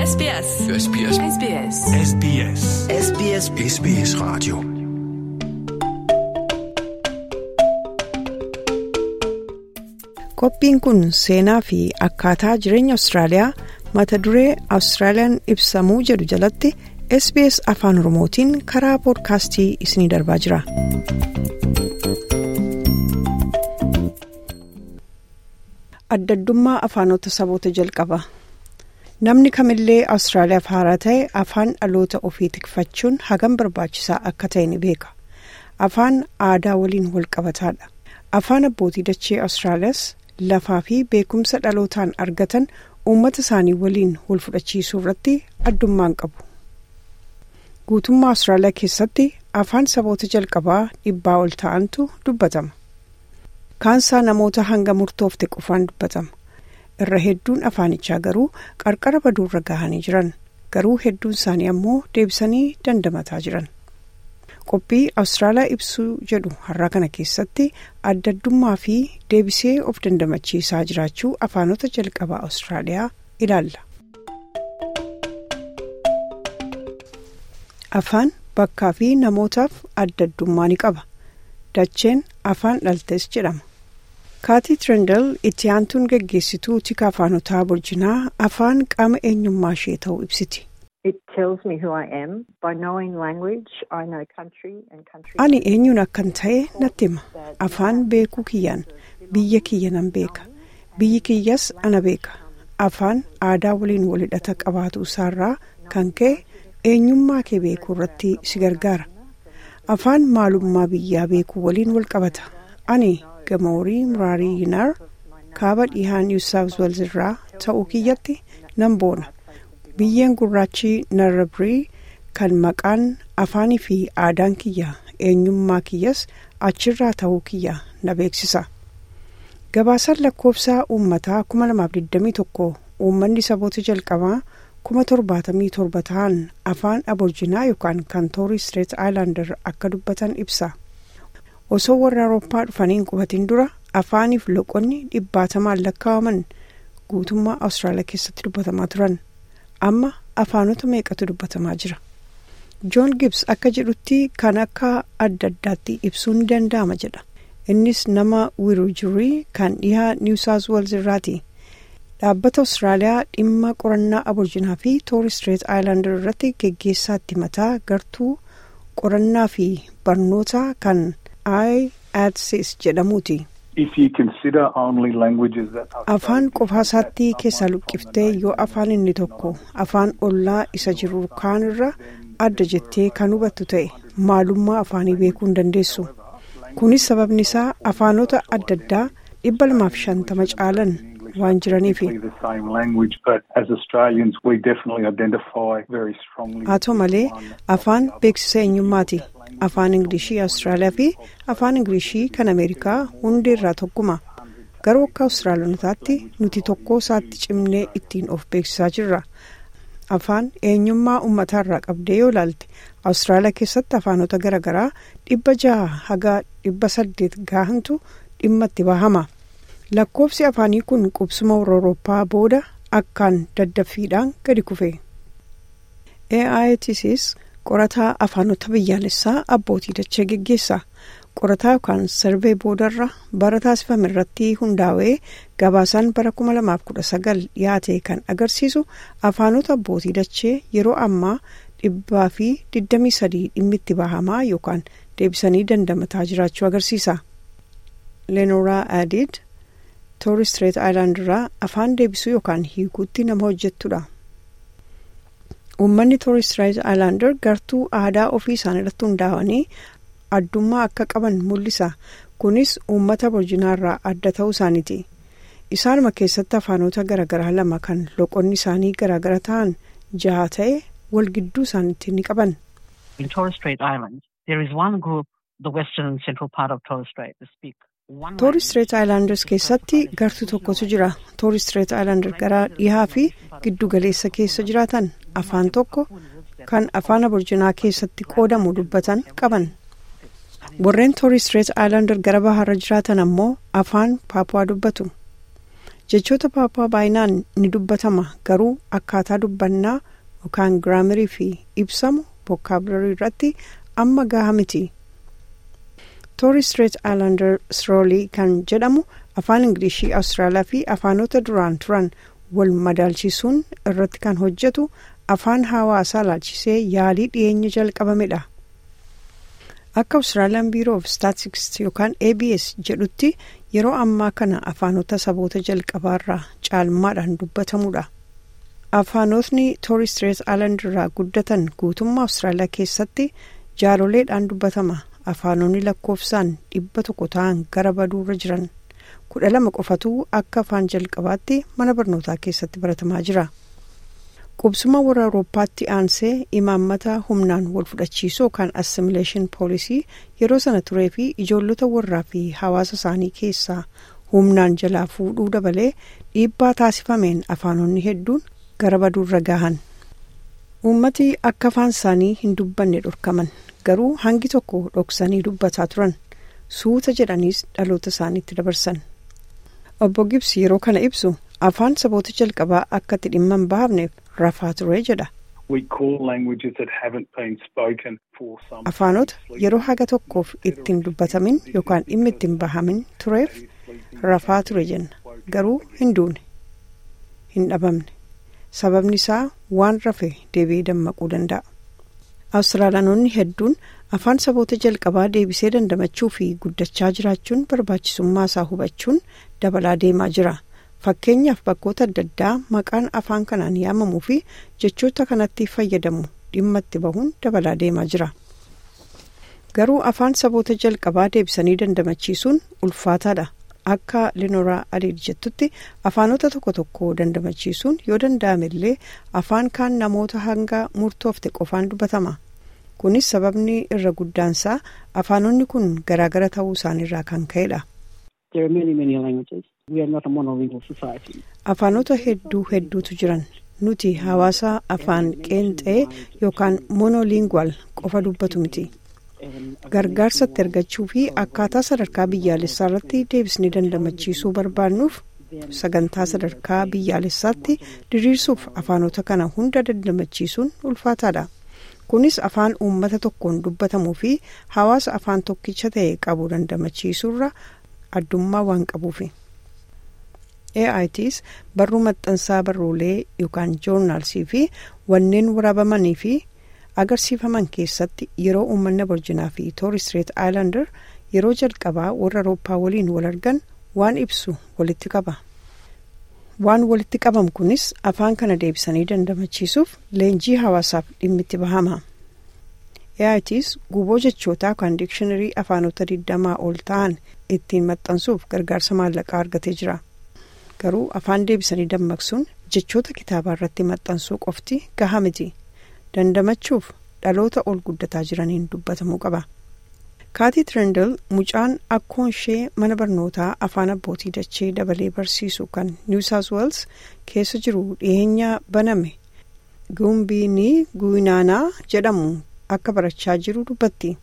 SBS. SBS. SBS. SBS. SBS SBS Radio. Qophiin kun seenaa fi akkaataa jireenya Awustiraaliyaa mata duree Awustiraaliyaan ibsamuu jedhu jalatti SBS Afaan Oromootiin karaa poodkaastii isiniif darbaa jira. Addaddummaa afaanota saboota jalqaba. Namni kamillee Awustiraaliyaaf haaraa ta'e afaan dhaloota ofii tikfachuun hagam barbaachisaa akka ta'e ni beeka. Afaan aadaa waliin walqabataadha. Afaan abbootii dachee Awustiraaliyaas lafaa fi beekumsa dhalootaan argatan uummata isaanii waliin wal fudhachiisuu irratti addummaan qabu. Guutummaa Awustiraaliyaa keessatti afaan saboota jalqabaa dhibbaa ol ta'antu dubbatama. Kaansaa namoota hanga murtoofte qofaan dubbatama. Irra hedduun afaanichaa garuu qarqara baduurra gahanii jiran. Garuu hedduun isaanii ammoo deebisanii dandamataa jiran. Qophii Awustiraaliyaa ibsuu jedhu har'a kana keessatti addaddummaa fi deebisee of dandamachiisaa jiraachuu afaanota jalqabaa Awustiraaliyaa ilaalla. Afaan bakkaa fi namootaaf addaddummaa ni qaba. Dacheen afaan dhaltes jedhama. Kaatii Tirendal itti aantuun geggeessituu tika afaanotaa burjinaa afaan qaama eenyummaa ishee ta'uu ibsiti. Ani eenyuun akkan ta'e natti hima. Afaan beekuu kiyyaan biyya kiyya nan beeka. Biyyi kiyyas ana beeka. Afaan aadaa waliin walhidhata qabaatu isaarraa kan ka'e eenyummaa kee beekuu irratti si gargaara. Afaan maalummaa biyyaa beekuu waliin wal qabata. Ani gamoorii muraarii yinaar kaaba dhihaa niw saawus weels irraa ta'uu kiyyatti nan boona. biyyeen gurraachi narrabrii kan maqaan afaanii fi aadaan kiyya eenyummaa kiyyas achirraa ta'uu kiyya na beeksisa. Gabaasaan lakkoofsaa uummataa 2021 uummanni saboota jalqabaa 77 ta'an afaan aborjinaa yookaan kan toorii Street Islander akka dubbatan ibsa. Osoo warra Awurooppaa dhufaniin qubatiin dura afaaniif loqonni dhibbaatamaan lakkaa'aman guutummaa Awustiraaliyaa keessatti dubbatamaa turan. amma afaanota meeqatu dubbatamaa jira joon gibs akka jedhutti kan akka adda addaatti ibsuu ni danda'ama jedha innis nama wiruujirii kan dhihaa niw saawus weels irraati dhaabbata awustiraaliyaa dhimma qorannaa aborjinaa fi toorii street aayilaandar irratti geggeessaatti mataa gartuu qorannaa fi barnoota kan iadsis jedhamuuti. afaan qofaasaatti keessaa luqqiftee yoo afaan inni tokko afaan ollaa isa jiru kaan irra adda jettee kan hubattu ta'e maalummaa afaanii beekuu hin dandeessu kunis sababni isaa afaanota adda addaa dhibba lamaaf shantama caalan waan jiraniifi haa ta'u malee afaan beeksisa eenyummaati afaan ingilishii awustiraaliyaa fi afaan ingilishii kan ameerikaa hundi irraa tokkuma garuu akka awustiraaliyaanotaatti nuti tokko isaatti cimnee ittiin of beeksisaa jirra afaan eenyummaa uummataa irraa qabdee yoo ilaalte awustiraaliyaa keessatti afaanota garaagaraa dhibba jaha haga dhibba saddeet gahantu dhimma itti bahama lakkoofsi afaanii kun qubsuma warra awurooppaa booda akkaan daddaffiidhaan gadi kufe AITCs qorataa afaanota biyyaalessaa abbootii dachee geggeessa qorataa yookaan sarbee boodarra bara taasifame irratti hundaa'ee gabaasaan bara 2019 dhiyaate kan agarsiisu afaanota abbootii dachee yeroo ammaa dhibbaa fi 23 dhimmi itti bahamaa yookaan deebisanii dandamataa jiraachuu agarsiisa. lenoraa aadid toorii street aayilaandiraa afaan deebisuu yookaan hiikuutti nama hojjettudha. uummanni toorii street aayilaandar gartuu aadaa ofii isaan irratti hundaa'anii addummaa akka qaban mul'isa kunis uummata aborjinaa irraa adda ta'uu isaaniiti isaanuma keessatti afaanota garaagaraa lama kan loqonni isaanii garaagara ta'an jaha ta'e wal gidduu isaaniitti ni qaban. toorii street aayilaandars keessatti gartuu tokkotu jira toorii street aayilaandar gara dhihaa fi giddu galeessa keessa jiraatan afaan tokko kan afaan aborjinaa keessatti qoodamu dubbatan qaban warreen toorii street aayilaandar gara bahaarra jiraatan ammoo afaan paapuwaa dubbatu jechoota paapaa baay'inaan ni dubbatama garuu akkaataa dubbannaa yookaan giraamerii fi ibsamu vookaabilarii irratti amma gahaa miti. toori street islander sroolii kan jedhamu afaan ingilishii awustiraaliyaa fi afaanota duraan turan wal madaalchisuun irratti kan hojjetu afaan hawaasaa ilaalchisee yaalii dhiyeenya jalqabamedha. akka awustiraaliyaan biiroo of staatistiks yookaan abs jedhutti yeroo ammaa kana afaanota saboota jalqabaarraa caalmaadhaan dubbatamudha. afaanotni toori street islander irraa guddatan guutummaa awustiraaliyaa keessatti jaaloleedhaan dubbatama. afaanonni lakkoofsaan dhibba tokko ta'an gara baduurra jiran kudha lama qofatu akka afaan jalqabaatti mana barnootaa keessatti baratamaa jira qubsuma warra awurooppaatti aansee imaammata humnaan wal fudhachiisuu kan assimileeshin poolisii yeroo sana turee fi ijoollota warraa fi hawaasa isaanii keessaa humnaan jalaa fuudhuu dabalee dhiibbaa taasifameen afaanonni hedduun gara baduurra gahan uummati akka afaan isaanii hin dubbanne dhorkaman. garuu hangi tokko dhoksanii dubbataa turan suuta jedhaniis dhaloota isaaniitti dabarsan obbo Gibbs yeroo kana ibsu afaan saboota jalqabaa akka itti dhimma hin baafneef rafaa ture jedha. afaanota yeroo haga tokkoof ittiin dubbatamin yookaan dhimma ittiin bahamin tureef rafaa ture jenna garuu hin duune hin dhabamne sababni isaa waan rafe deebi'ee dammaquu danda'a. awustiraaliyaanonni hedduun afaan saboota jalqabaa deebisee dandamachuu fi guddachaa jiraachuun barbaachisummaa isaa hubachuun dabalaa deemaa jira fakkeenyaaf bakkoota adda addaa maqaan afaan kanaan yaamamuu fi jechoota kanatti fayyadamu dhimma itti bahuun dabalaa deemaa jira garuu afaan saboota jalqabaa deebisanii dandamachiisuun ulfaataadha akka linoraa adiid jettutti afaanota tokko tokko dandamachiisuun yoo danda'ame illee afaan kaan namoota hanga murtoofte qofaan dubbatama kunis sababni irra guddaansaa afaanonni kun garaagara ta'uu isaaniirraa kan ka'edha. afaanota hedduu hedduutu jiran nuti hawaasa afaan qeenxee yookaan monolingual qofa dubbatu miti. gargaarsatti argachuu fi akkaataa sadarkaa biyyaalessaa irratti deebisnee dandamachiisuu barbaannuuf sagantaa sadarkaa biyyaalessaatti diriirsuuf afaanota kana hunda dandamachiisuun ulfaataadha kunis afaan uummata tokkoon dubbatamuu fi hawaasa afaan tokkicha ta'e qabu dandamachiisuurra addummaa waan qabuufi. AITs barruu maxxansaa barruulee yookaan joornaalsii fi wanneen waraabamanii fi agarsiifaman keessatti yeroo uummanni aborjinaa fi toori street islander yeroo jalqabaa warra awurooppaa waliin wal argan waan ibsu walitti qaba waan walitti qabamu kunis afaan kana deebisanii dandamachiisuuf leenjii hawaasaaf dhimmitti bahama AITs guboo jechootaa kan diikshinarii afaanota 20 ol ta'an ittiin maxxansuuf gargaarsa maallaqaa argatee jira garuu afaan deebisanii dammaqsuun jechoota kitaabaa irratti maxxansuu qofti gahaa miti. dandamachuuf dhaloota ol guddataa jiraniin dubbatamuu qaba. kaatii tirendal mucaan akkoon ishee mana barnootaa afaan abbootii dachee dabalee barsiisu kan niw saawus weels keessa jiru dhiyeenya baname guumbiinii guinaanaa jedhamu akka barachaa jiru dubbatti.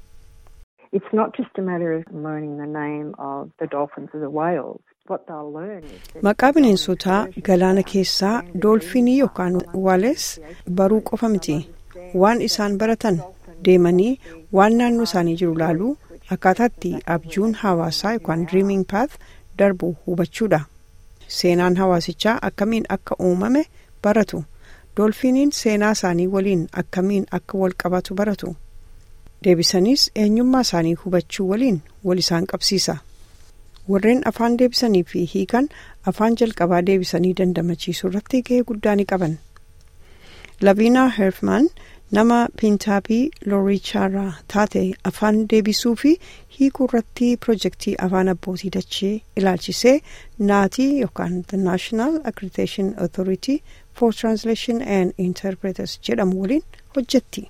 maqaa bineensotaa galaana keessaa doolfinii yookaan waales baruu qofa miti waan isaan baratan deemanii waan naannoo isaanii jiru laaluu akkaataatti abjuun hawaasaa yookaan dreaming path darbu hubachuudha seenaan hawaasichaa akkamiin akka uumame baratu doolfiniin seenaa isaanii waliin akkamiin akka wal qabatu baratu deebisaniis eenyummaa isaanii hubachuu waliin wal isaan qabsiisa. warreen afaan deebisanii fi hiikan afaan jalqabaa deebisanii dandamachiisuu irratti gahee guddaa ni qaban laviinaa herfman nama piintaapii loorichaarraa taate afaan deebisuu fi hiikuu irratti pirojektii afaan abbootii dachee ilaalchisee naatii yookaan the national accreditation authority for translation and interpreters jedhamu waliin hojjetti.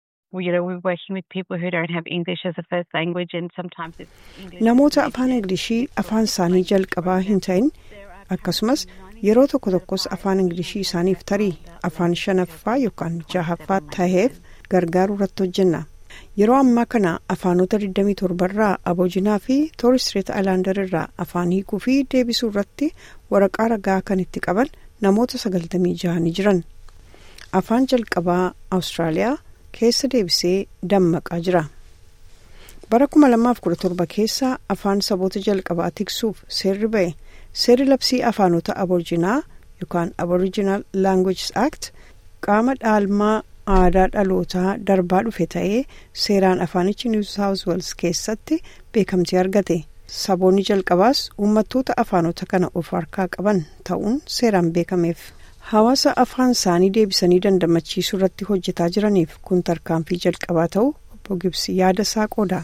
namoota afaan ingilishii afaan isaanii jalqabaa hin ta'in akkasumas yeroo tokko tokkos afaan ingilishii isaaniif tarii afaan shanaffaa yookaan jahaffaa taheef gargaaruu irratti hojjenna yeroo ammaa kana afaanota 27 irraa aboojinaa fi tooristireet aayilaandar irraa afaan hiikuu fi deebisuu irratti waraqaa ragaa kan itti qaban namoota 96 ni jiran afaan jalqabaa awustiraaliyaa keessa deebisee dammaqaa jira bara 2017 keessa afaan saboota jalqabaa tiksuuf seerri ba'e seerri labsii afaanota aboojinaa yookaan aboriginal languages act qaama dhaalmaa aadaa dhalootaa darbaa dhufe ta'ee seeraan afaanichi niw saawus weels keessatti beekamtii argate saboonni jalqabaas uummattoota afaanota kana of harkaa qaban ta'uun seeraan beekameef hawaasa afaan isaanii deebisanii dandamachiisuu irratti hojjetaa jiraniif kun tarkaanfii jalqabaa ta'u obbo Gibsi yaada isaa qooda.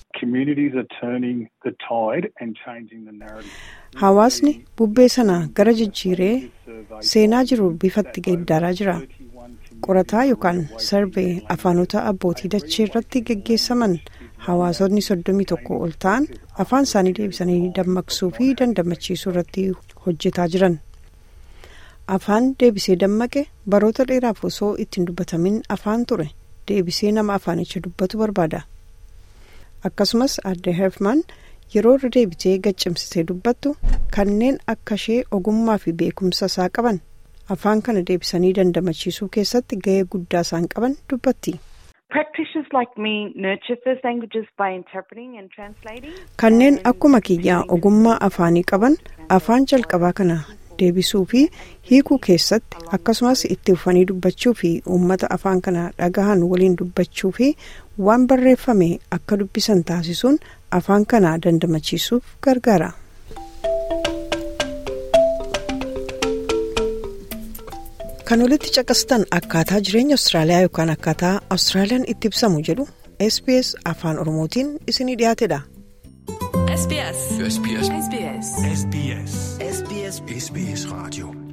hawaasni bubbee sana gara jijjiiree seenaa jiru bifatti geeddaraa jira qorataa yookaan sarbee afaanota abbootii dachee irratti geggeessaman hawaasonni soddomii tokko ol ta'an afaan isaanii deebisanii dammaqsuu fi dandamachiisuu irratti hojjetaa jiran afaan deebisee dammaqe baroota dheeraaf osoo ittiin dubbatamin afaan ture deebisee nama afaanicha dubbatu barbaada akkasumas adde herfman yeroo irra deebitee gaccimsitee dubbattu kanneen akka ishee ogummaa fi beekumsa isaa qaban afaan kana deebisanii dandamachiisuu keessatti ga'ee guddaa isaan qaban dubbatti. kanneen akkuma kiyyaa ogummaa afaanii qaban afaan jalqabaa kana deebisuu fi hiikuu keessatti akkasumas itti ufanii dubbachuu fi uummata afaan kana dhagahan waliin dubbachuu fi waan barreeffame akka dubbisan taasisuun afaan kana dandamachiisuuf gargaara. kan walitti caqastan akkaataa jireenya awustiraaliyaa yookaan akkaataa awustiraaliyaan itti ibsamu jedhu sbs afaan oromootiin isinii dhiyaatedha. SBS. SBS. SBS. SBS. SBS. SBS. Radio.